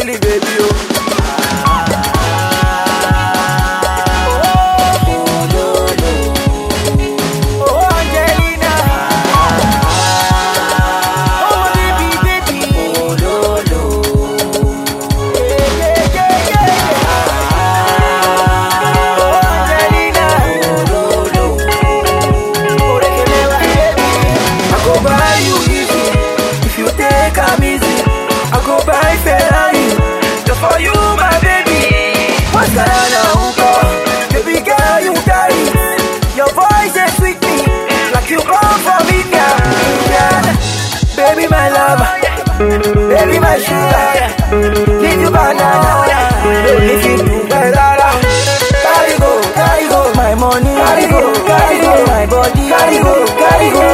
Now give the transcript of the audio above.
silly baby, oh. Oh, Angelina. Oh, baby, baby. Yeah, yeah, yeah, yeah. Oh, Angelina. Oh, they can never baby. I go buy you easy if you take am easy. I go buy Ferrari just for you, my baby. What's Guyana Uko? Baby girl, you got it. Your voice is sweet me like you come from India. Indian. Baby, my lover. Baby, my sugar. Give you banana. If you do better. Carry go, carry go, my money. Carry go, carry go, my body. Carry go, carry go,